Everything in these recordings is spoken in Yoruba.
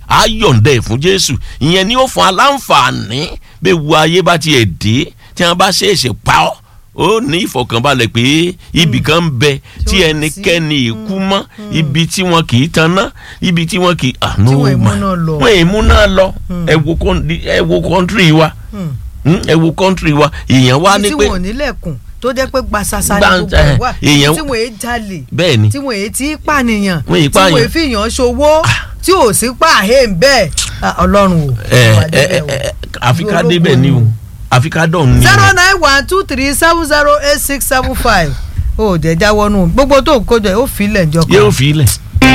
á yọ̀ǹda ẹ̀ fún jésù ìyẹn ni ó fún aláǹfààní bẹ́ẹ̀ wu ayé bá tiẹ̀ dé tí wọ́n bá ṣèṣe pa ọ́ ó ní ìfọ̀kànbalẹ̀ pé ibì kan ń bẹ tí ò sí. ẹnikẹ́ni ìkú mọ́ ibi tí wọn kì í tanná ibi tí wọn kì í àánú Tí wọn ì mú náà lọ. wọn ì mú náà lọ ẹ wo kọ́ńtì- ẹ wo kọ́ńtírì wa Hmm. Hmm, ẹ wo kọ́ńtírì wa èèyàn wá ní tí pé wọn ò nílẹ̀kùn tó jẹ́ pé gbasasa ni Gbà- gbogbo ẹ̀ wà èèyàn- tí wọn èé jalè bẹ́ẹ̀ ni tí wọn èé tí pànìyàn Wọn èé tí wọn èé pààyàn. fìyàn ṣòwò tí ò sí pààyè ń bẹ́ẹ̀ Ah, ọlọ́run o ẹ wà ẹ débẹ̀ o. ẹ àfi ká Ológun débẹ̀ ni o ni. àfi ká dọ̀ ni zero o. nine one two three seven zero eight six seven five ó jẹ́ jáwọ́ nù gbogbo tó ń kójọ yìí ó fi ilẹ̀ njọ kan yóò fi ilẹ̀.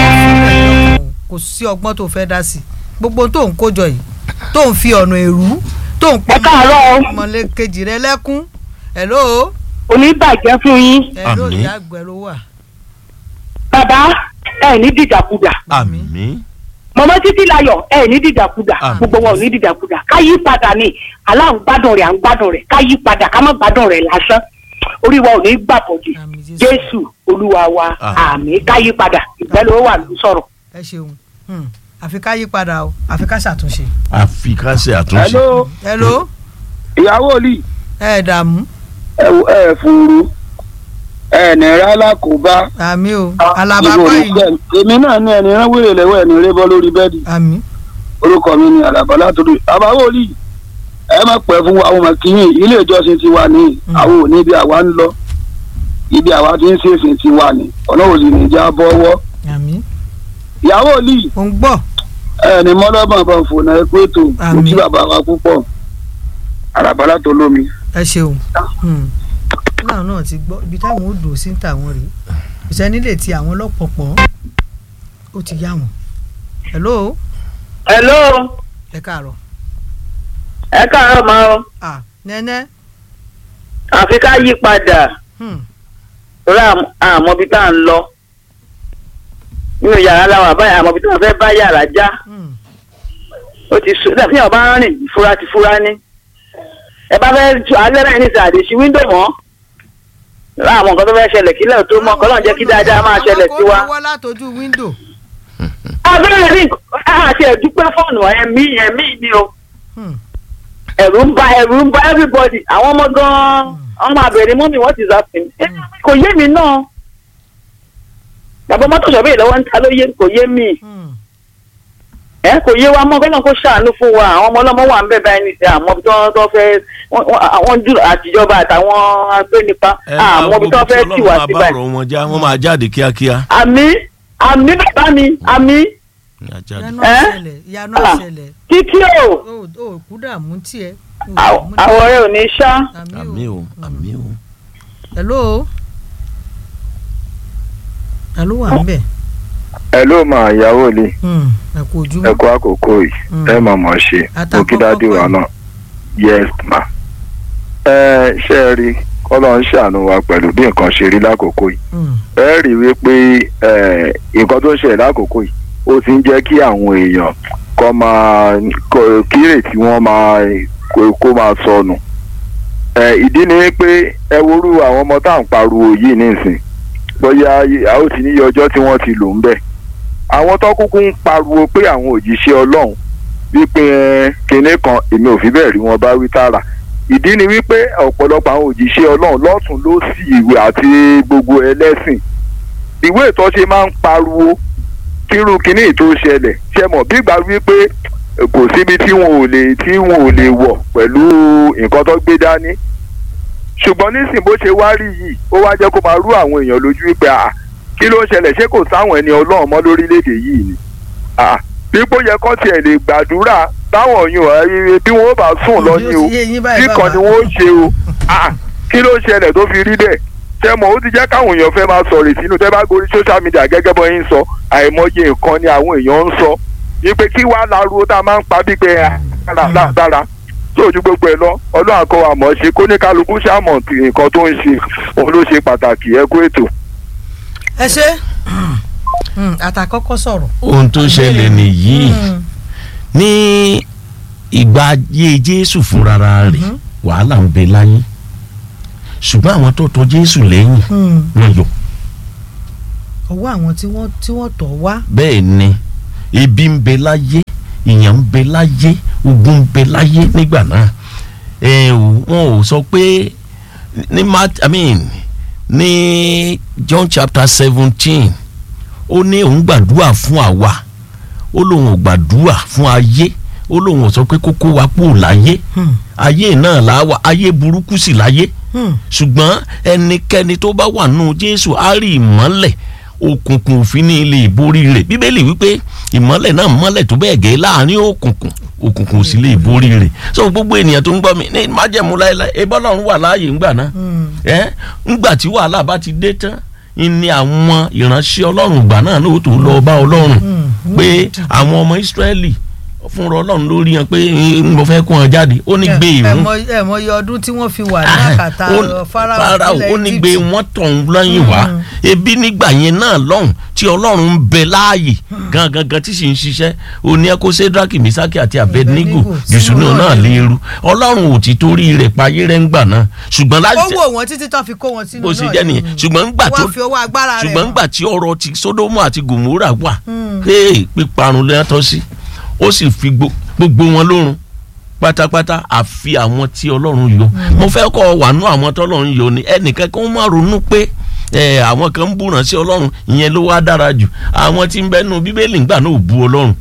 kò sí ọgbọ́n tó fẹ́ dá sí gbogbo tó ń kójọ yìí tó ń fi ọ̀nà èrú tó ń pọ́n ẹ káàárọ̀ o. mọ̀lẹ́ kejì rẹ lẹ́kún hello oníbàjẹ́ fún yín hello Àmín. ìyá àgbẹ̀rù wà. bàbá ẹ ní dìdàkudà àmín mọ̀mọ́ títí láyọ̀ ẹ ní dìdàkudà Àmín. gbogbo wọn ò ní dìdàkudà ká yí padà ní aláǹgbádùn rẹ̀ à ń gbádùn rẹ̀ ká yí padà ká má gbádùn rẹ̀ lásán orí wa ò ní gbàbọ̀dì Àmín Jésù. jésù olúwa wa Àmín. àmì ká yí padà ìgbẹ́ ló wà ló sọ̀rọ̀. ẹ ṣeun Hmm. àfi ká yí padà o àfi ká ṣàtúnṣe. àfi ká ṣe àtúnṣe. hello hello ìyàwó olì ẹ dààmú ẹ ẹ fúru ẹ nìrẹ́ alákòóbá àmì o ibo alábàápá ní yìí kẹ́ èmi náà ní ẹni rán wèrè lẹ́wọ́ ẹni rẹ́ bọ́ lórí bẹ́ẹ̀dì àmì orúkọ mi ni àlàbà látòdì àbáwò olì ẹ má pẹ́ fún àwọn ọmọ kìíní ilé ìjọsìn ti wà ní àwọn òní ibi àwa ń lọ ibi àwa ti ń ṣèṣìn ti wà ní ọ̀nà òsì ní ìjà bọ́wọ́ àmì ìyàwó olì ò ń gbọ́ ẹ ní mọ́lọ́bọ̀n kan fònà ẹ pé ètò mo Àmín. kí bàbá wa púpọ̀ àlàbà látòlómi. ẹ ṣeun Hmm. náà náà ti gbọ́ ibi táwọn ó dùn sí ń tàwọn rèé ìṣẹ́ni lè ti àwọn lọ́pọ̀pọ̀ ó ti yá wọn. hello hello ẹ káàárọ̀ ẹ káàárọ̀ máa ọ ah nẹ́nẹ́ àfi ká yí padà Hmm. rà àmọ́ bí tá à ń lọ nínú yàrá làwọn àbáyà àmọ́ bí tá à ń fẹ́ bá yàrá já Hmm. ó ti sùn dàbí àwọn bá ń rìn fura ti fura ní ẹ bá fẹ́ tu alẹ́ rẹ̀ ní sàdé sí wíńdò mọ́ rà àwọn nǹkan tó fẹ́ ṣẹlẹ̀ kílẹ̀ tó mọ́ kọ́lọ́n jẹ́ kí dáadáa máa ṣẹlẹ̀ sí wa. àwọn kò wọ́ látọjú wíńdò. abẹ́rẹ́ ní àti ẹ̀dúpẹ́ fọ́ọ̀nù ẹ̀mí ẹ̀mí ni o Hmm. ẹ̀rù ń ba ẹ̀rù ń ba everybody àwọn ọmọ gan-an wọ́n máa bẹ̀rẹ̀ mọ́mí what is happening Eh, kò yé mi náà bàbá mọ́tò ṣọ̀bẹ́ ìlọ́wọ́ ń ta ló yé kò yé mi Hmm. ẹ kò yé wa mọ́ kọ́nà kó ṣàánú fún wa àwọn ọmọ ọlọ́mọ wà ń bẹ̀ báyìí ní àmọ́ bí wọ́n tó fẹ́ wọ́n- wọ́n- àwọn jù àtijọba àtàwọn agbénipa àmọ́ bí wọ́n fẹ́ tì wá sí bá báyìí. ọ̀rọ̀ wọn já wọ́n máa jáde kíákíá. àmì àmì bàbá mi àmì Máa jáde. ìyanu Eh? àṣẹlẹ̀ ìyanu Ah. àṣẹlẹ̀ títí o ó ó kú dààmú tiẹ̀. ó àw- dààmú àwọn ọ̀rẹ́ ò ní ṣá. àmì o àmì o. hello hello wà ń bẹ̀. ẹ ló mà ìyàwó le Hmm. ẹ kú ẹ ojúmọ́. kú àkókò yìí Mm. ẹ mà mọ̀ ṣe Àtàkọ́kọ́ mo kí dádì wa pẹ̀lú. náà yes ma. ẹ ṣe é rí kọ́lọ́ ń ṣàánú wa pẹ̀lú bí nǹkan ṣe rí lákòókò yìí Hmm. ẹ rí i wípé ẹ, nǹkan tó ń ṣẹlẹ̀ lákòókò yìí ó ti ń jẹ́ kí àwọn èèyàn kọ́ máa kọ́- kírètí wọ́n máa kó- kó máa sọnù ẹ, ìdí ni pé ẹ worú àwọn ọmọ tá à ń pariwo yìí nísìn bóyá a ó ti níye ọjọ́ tí wọ́n ti lò ń bẹ̀ àwọn tó kúkú ń pariwo pé àwọn òjíṣẹ́ ọlọ́run wípé ẹ, kinní kan èmi ò fi bẹ́ẹ̀ rí wọn bá wí tààrà ìdí ni wípé ọ̀pọ̀lọpọ̀ àwọn òjíṣẹ́ ọlọ́run lọ́tún ló sì ìwé àti gbogbo ẹlẹ́sìn ìwé ìtọ́ ṣe máa ń pariwo kírú kinní tó ṣẹlẹ̀ ṣe mọ̀ bí gbà wípé kò síbi tí wọn ò lè tí wọn ò lè wọ̀ pẹ̀lú nǹkan tó gbé dání ṣùgbọ́n nísìnyí bó ṣe wá rí yìí ó wá jẹ́ kó máa rú àwọn èèyàn lójú wípé à kí ló ń ṣẹlẹ̀ ṣé kò sáwọn ẹni ọlọ́run mọ́ lórílẹ̀‐èdè yìí ni à pípò yẹ kán tiẹ̀ lè gbàdúrà táwọn yòó ẹ bí wọn ó bá sùn lọ ni o Ojú ó ti yé yín báyìí, kíkan ni bàbá. wọn ó ṣe o à kí ló ń ṣẹlẹ̀ tó fi rí bẹ́ẹ̀ ṣe mọ̀ ó ti jẹ́ káwọn èèyàn fẹ́ máa sọ̀rọ̀ ìsínú tẹ́ bá gorí social media gẹ́gẹ́ bọ́ yín sọ àìmọye nǹkan ni àwọn èèyàn ń sọ wípé kí wàá láruwo tá a máa ń pa bí pé dára dára tó ojú gbogbo ẹ lọ ọlọ́run àkọ́ wa mọ̀ ọ́ ṣe kó ní kálukú ṣàmọ̀ tí nǹkan tó ń ṣe òun ló ṣe pàtàkì ẹ kú ètò. ẹ ṣe Hmm. àtàkọ́kọ́ sọ̀rọ̀. ohun tó ṣẹlẹ̀ nìyí Hmm. ní ìgbà ayé jésù fúnra rẹ̀ wàhálà ń bẹ láyé ṣùgbọ́n àwọn tó tọ̀ jésù lẹ́yìn Hmm. wọn yọ ọwọ́ àwọn tí wọ́n tí wọ́n tọ̀ wá. bẹ́ẹ̀ ni ebi ń bẹ láyé ìyàn ń bẹ láyé ogun ń bẹ láyé nígbà náà ẹ ò- wọn ò sọ pé ní Mat I mean ní John chapter seventeen ó ní òun gbàdúrà fún àwa ó lóun ò gbàdúrà fún ayé ó lóun ò sọ pé kókó wa kúrò láyé Hmm. ayé náà là á wà ayé burúkú sì láyé Hmm. ṣùgbọ́n ẹnikẹ́ni tó bá wà nù Jésù á rí ìmọ́lẹ̀ òkùnkùn òfin ní ilé ìborí rẹ̀ bíbélì wípé ìmọ́lẹ̀ náà mọ́lẹ̀ tó bẹ́ẹ̀ gẹ́ láàrin òkùnkùn òkùnkùn ò sì lè borí rẹ̀ so gbogbo ènìyàn tó ń gbọ́ mi ní májẹ̀mú láéláé ebí Ọlọ́run wà láàyè ńgbà náà Hmm. ẹ ńgbà tí wàhálà bá ti dé tán ni àwọn ìránṣẹ́ Ọlọ́run ìgbà náà ló tó lọ bá Ọlọ́run Hmm. pé àwọn ọmọ Ísírẹ́lì fúnra Ọlọ́run lórí yẹn pé "Eh, mo fẹ́ kó wọn jáde ó ní gbé ẹ ìrún mọ ẹ mọ iye ọdún tí wọ́n fi wà ní àkàtà ó- Fáráò Fáráò nílẹ̀ ó ní Egypt. gbé wọn tọ̀hún lẹ́yìn wá Mm. ebi nígbà yẹn náà lọ́hùn tí ọlọ́run ń bẹ láàyè gangan gan tí sì ń ṣiṣẹ́ ó ní ẹkọ Sédrákì Mísákì àti Abednego Abednego, jùsùn sínú náà náà léru ọlọ́run ò ti torí rẹ̀ payé rẹ̀ ń gbà náà ṣùgbọ́n ó láti wò wọ́n títí tán fi kó wọn sínú bó ṣe náà jẹ́ nìyẹn yìí. ṣùgbọ́n ńgbà tó wọ́n fi owó agbára rẹ̀ ṣùgbọ́n hàn. ńgbà tí ọ̀rọ̀ ti Sódómù àti Gòmórà wà Mm. hey, píparun lẹ́tọ́ sí ó sì fi gbo- gbogbo wọn lórun pátápátá àfi àwọn tí ọlọ́run yọ mo fẹ́ kọ́ wà nú àwọn tọ́lọ́run yọ ni ẹnìkan kan má ronú pé ẹ, àwọn kan ń búràn sí ọlọ́run ìyẹn ló wá dára jù àwọn tí ń bẹ́nu bíbélì ńgbà náà ò bú ọlọ́run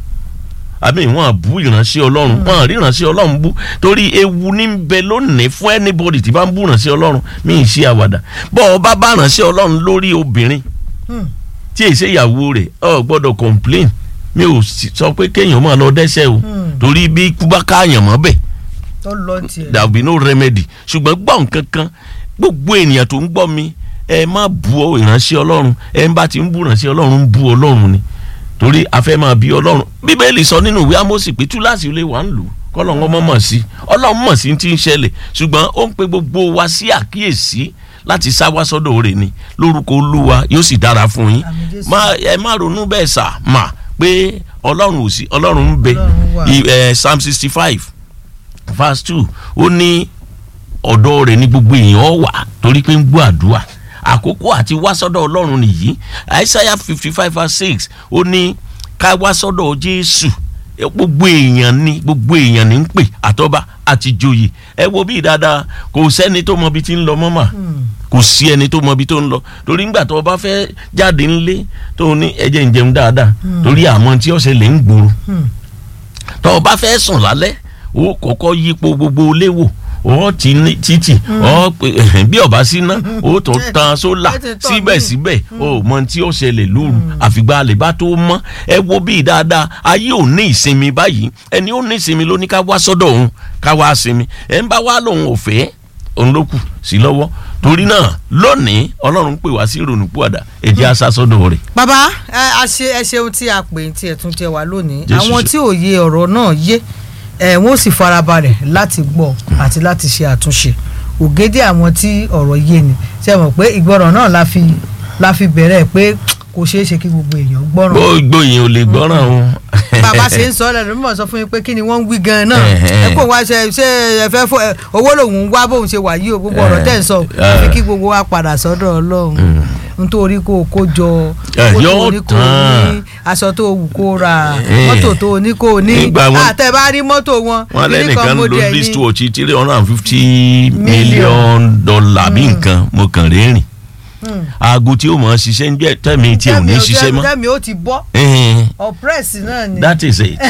àbí wọn bú ìránṣẹ́ ọlọ́run wọn rí ìránṣẹ́ ọlọ́run bú torí ewu ní ń bẹ lónìí fún anybody tí bá ń bú ìránṣẹ́ ọlọ́run mí ì ṣe àwàdà bọ́ ọ bá bá ìránṣẹ́ ọlọ́run lórí obìnrin Hmm. tí èsè ìyàwó rẹ̀ ọ gbọ́dọ̀ complain mi ò sì sọ pé kéèyàn máa lọ dẹ́ṣẹ̀ o Hmm. torí bí ikú bá káàyàn mọ́ bẹ́ẹ̀ tó lọ tiẹ̀. there will be no remedy ṣùgbọ́n gbọ́ nǹkan kan gbogbo ènìyàn tó ń gbọ́ mi ẹ má bu ọ ìránṣẹ́ ọlọ́run ẹ ń bá ti ń bu ìránṣẹ́ ọlọ́run ń bu ọlọ́run ni torí a fẹ́ máa bí ọlọ́run bíbélì sọ nínú ìwé Ámósì pé túláàsì ilé wa ń lò kọ́lọ́run ọmọ mọ̀ sí ọlọ́run mọ̀ sí ti ń ṣẹlẹ̀ ṣùgbọ́n ó ń pe gbogbo wa sí àkíyèsí láti sá wá sọ́dọ̀ rẹ̀ ni lórúkọ olúwa yóò sì dára fún yín Àmín Jésù. má ẹ má ronú bẹ́ẹ̀ sà mà pé ọlọ́run ò sí ọlọ́run ń bẹ Ọlọ́run wà. I- eh, Psalm sixty five verse two ó ní ọ̀dọ̀ rẹ̀ ní gbogbo èèyàn wà torí pé ń gbọ́ àdúrà àkókò àti wá sọ́dọ̀ ọlọ́run nìyí Isaiah fifty five verse six ó ní ká wá sọ́dọ̀ Jésù Eh, gbogbo èèyàn ni gbogbo èèyàn ní ń pè àtọ́ba àti joyè ẹ wo bí dáadáa kò sẹ́ni tó mọ ibi tí ń lọ mọ́mà kò sí ẹni tó mọ ibi tó ń lọ torí ńgbà tó o bá fẹ́ jáde ńlé tó o ní ẹjẹ̀ ń jẹun dáadáa torí àmọ́ tí ọ̀sẹ̀ lè ń gbòòrò Hmm. tọ́ ọ bá fẹ́ sùn lálẹ́ ó kọ́kọ́ yípo gbogbo ilé wò ó ti ní títì ó pe- bí ọba síná ó tó tan sólà ẹ ti tọ́ síbẹ̀síbẹ̀ ó mọ tí ó ṣẹlẹ̀ lóru àfìgbà àlè bá tó mọ́ ẹ wo bí dáadáa ayé ò ní ìsinmi báyìí ẹni ó ní ìsinmi ló ní ká wá sọ́dọ̀ òun ká wá sinmi ẹ ń bá wá lòun ò fẹ́ òun ló kù sí lọ́wọ́ torí náà lónìí ọlọ́run pè wá sí ìrònúpìwàdà ẹ jẹ́ á sá sọ́dọ̀ rẹ̀ bàbá ẹ a ṣe ẹ ṣeun tí a pè tí ẹ tún jẹ wá lónìí Jésù àwọn ṣe. tí òye ọ̀rọ̀ náà yé ẹ wọn ò sì farabalẹ̀ láti gbọ́ àti láti ṣe àtúnṣe ògèdè àwọn tí ọ̀rọ̀ yé ni ṣe mọ̀ pé ìgbọràn náà la fi la fi bẹ̀rẹ̀ pé kò ṣeé ṣe kí gbogbo èèyàn gbọ́ràn gbogbo yẹn ò lè gbọ́ràn o. bàbá ṣe ń sọ ọ́ lẹ́nu mímọ̀ sọ fún yín pé kí ni wọ́n ń wí gan-an náà Ẹ̀hẹ́n. ẹ kò wá ṣe ṣe ẹ fẹ́ fún ẹ owó lòun ń wá bóun ṣe wà yìí o gbogbo ọ̀rọ̀ tẹ̀ ń sọ àfi kí gbogbo wa padà sọ́dọ̀ ọlọ́run nítorí kó o kó jọ Ẹ, owó tó yóò o ní kó o tán. ní aṣọ tó o wù kó o rà Ẹ. mọ́tò tó o ní kó o ní Nígbà wọn- àtẹ̀bá rí mọ́tò wọn wọn kíní lẹ́nìkan kan ló model list ní- watch three hundred and fifty million dollar bí nǹkan mo kàn rẹ́rìn Hmm. aago tí ó mọ̀ ọ́ ṣiṣẹ́ ń jẹ́ tẹ̀mí tí ò ní Tẹ́mi- ṣiṣẹ́ mọ́ tẹ́mi ó ti bọ́ Ẹ̀hẹ̀n, ọ̀pẹ́rẹ́sì náà ni that is it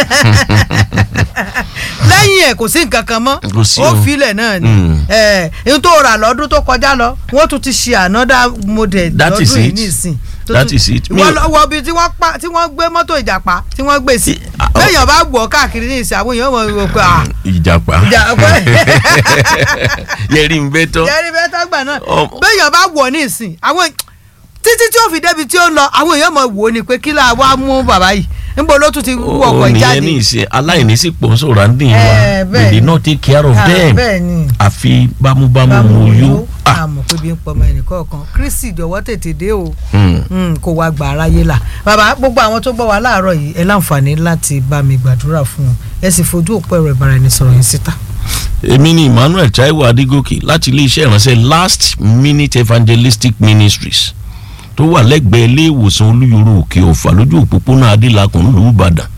lẹ́yìn ẹ̀ kò sí nǹkan kan mọ́ Kò sí ó o. filẹ̀ náà ni Mm. ẹ̀ ohun tó rà lọ́dún tó kọjá lọ wọ́n tún ti ṣe another model That is lọ́dún yìí it. nísìn tó That tún- is it. Mi wọ́n ò- lọ́wọ́ bíi tí wọ́n pa tí wọ́n gbé mọ́tò ìjàpá tí wọ́n gbé sí Ah, oh. lẹ́yìn ọba gbọ́ káàkiri ní ìsìn àwọn èèyàn mọ̀ wọ́n pé ah ìjàpá ìjàpá yẹri ń bẹ tán jẹ́rí bẹ́ẹ̀ tó gbà náà Ọmọ- bẹ́yàn bá wọ̀ ní ìsìn àwọn títí tí ó fi débi tí ó ń lọ àwọn èèyàn mọ̀ wò ó ni pé kí la wá mú bàbá yìí níbo ló tún ti wú ọkọ̀ òní jáde ẹni ìṣe aláìní sí pòǹsò randin wa Eh, bẹ́ẹ̀ they did ni. not take care of Ah, them bẹ́ẹ̀ ni àfi bámúbámú mo yó ah àmọ̀ pé bí ń pọmọ ẹnìkọ̀ọ̀kan kristi jọ̀wọ́ tètè dé o hmm. Mm, kó wá gbà aráyé là bàbá gbogbo àwọn tó gbọ́ wa láàárọ̀ yìí ẹ láǹfààní láti bá mi gbàdúrà fún wọn ẹ sì fojú òpó ẹ̀rọ ìbáraẹnisọ̀rọ̀ yìí síta. èmi ni emmanuel taiwo adigoke láti iléeṣẹ́ ìránṣẹ́ last minute evangelistic ministries tó wà lẹ́gbẹ̀ẹ́ ilé ìwòsàn olúyọ̀rọ̀ òkè ọ̀fà lójú òpópónà adélakùn lùú ìbàdàn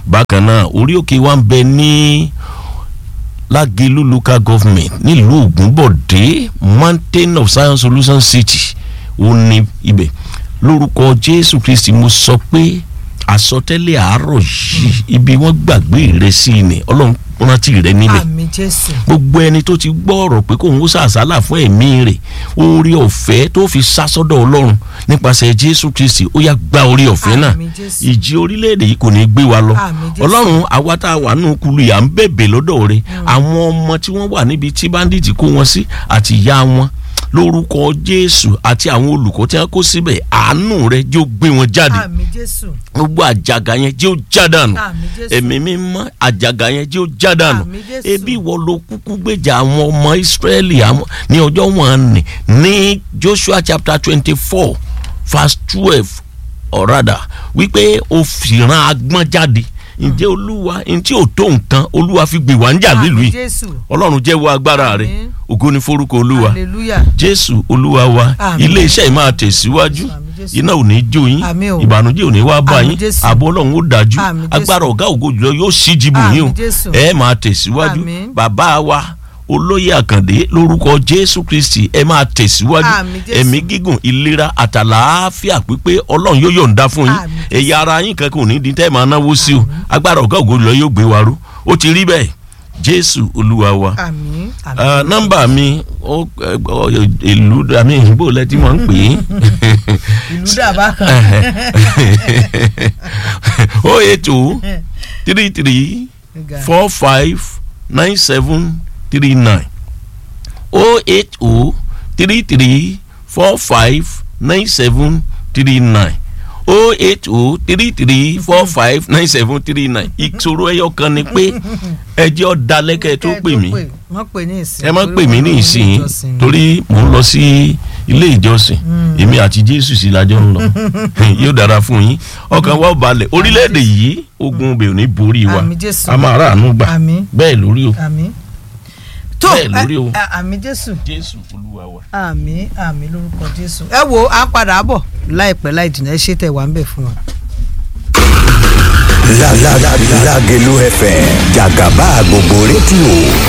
bákan náà orí òkè wa ń bẹ ní lágẹ̀lú local government nílùú ògúnbọ̀dé mountain of science solution city ó ní ibẹ̀ lórúkọ jésù kristi mo sọ pé àsọtẹ́lẹ̀ àárọ̀ yìí ibi wọ́n gbàgbé rẹ sí ni ọlọ́run rántí rẹ níbẹ̀ àmì jésù gbogbo ẹni tó ti gbọ́ ọ̀rọ̀ pé kóun ó sàsálà fún ẹ̀mí rẹ̀ orí ọ̀fẹ́ tó fi sá sọ́dọ̀ ọlọ́run nípasẹ̀ jésù kristi ó yá gba orí ọ̀fẹ́ náà Àmín Jésù. ìjì orílẹ̀-èdè yìí kò ní gbé wa lọ Àmín Jésù. ọlọ́run àwa tá a wà nù kulu yà ń bẹ̀bẹ̀ lọ́dọ̀ rẹ̀ àwọn ọmọ tí wọ́n wà níbi tí bandit kó wọn sí àti ìyá wọn lórúkọ jésù àti àwọn olùkọ́ tí wọ́n kó síbẹ̀ àánú rẹ̀ jẹ́ ó gbé wọn jáde àmì jésù gbogbo àjàgà yẹn jẹ́ ó já dànù Àmín Jésù. ẹ̀mí mímọ́ àjàgà yẹn jẹ́ ó já dànù Àmín Jésù. ebi ìwọ ló kúkú gbèjà àwọn ọmọ ìsírẹ́lì àwọn- ní ọjọ́ wọn nì ní joshua chapter twenty four verse twelve ọ̀rádà wípé o fìran agbọ́n jáde ǹjẹ́ olúwa ntí ò tó nǹkan olúwa fi gbè wá ń jà nílùú àmì yìí jésù ọlọ́run jẹ́wọ́ agbára rẹ̀ Àmín. ògo ni forúkọ olúwa hallelujah jésù olúwa wa Àmín. ilé iṣẹ́ yìí máa tẹ̀síwájú Àmín Jésù. iná ò ní jó yín Àmín o. ìbànújẹ́ ò ní wá bá Àmín yín Jésù. ààbò ọlọ́run ó dájú Àmín Jésù. agbára ọ̀gá ògo jùlọ yóò sí jìbù yín o Àmín Jésù. ẹ máa tẹ̀síwájú Àmín. bàbá wa olóyè àkàndé lórúkọ jésù kristi ẹ máa tẹ̀síwájú Àmín Jésù. ẹ̀mí gígùn ìlera àtàlàáfíà pípé ọlọ́run yóò yọ̀ǹda fún yín Àmín Jésù. ẹ̀yà ara yín kankan ò ní dín tẹ́ ẹ máa náwó sí o agbára ọ̀gá ògo jùlọ yóò gbé wa ró ó ti rí bẹ́ẹ̀ jésù olúwa wa àmì àmì Ah, nọ́mbà mi ó ẹ, ọ, ìlú àmì ìbò lẹ́tí wọ́n ń pè é ìlú dàbá kan o eight two three three four five nine seven three nine o eight o three three four five nine seven three nine o eight o three three four five nine seven three nine ìṣòro ẹyọ kan ni pé ẹjọ́ dalẹ́kẹ́ tó pè mí wọ́n pè ní ìsìn ẹ má torí pè mí wọ́n ní lọ ìsìn ilé ìjọsìn. torí mò ń lọ sí ilé ìjọsìn èmi àti jésù sí lájọ ń lọ yóò dára fún yín ọkàn wa ò balẹ̀ orílẹ̀-èdè yìí ogun ibẹ̀ ò ní borí wa Àmín Jésù. a máa ráàánú gbà Àmín. bẹ́ẹ̀ lórí o àmì tó Bẹ́ẹ̀ lórí o. ẹ, ẹ, àmì jésù jésù olúwa wa. àmì àmì lórúkọ jésù ẹ wo à ń padà bọ̀ láìpẹ́ láì jìnnà ẹ ṣe tẹ̀ wá ń bẹ̀ fún wa. La la la Lágelú FM jàgàbá gbogbo rédíò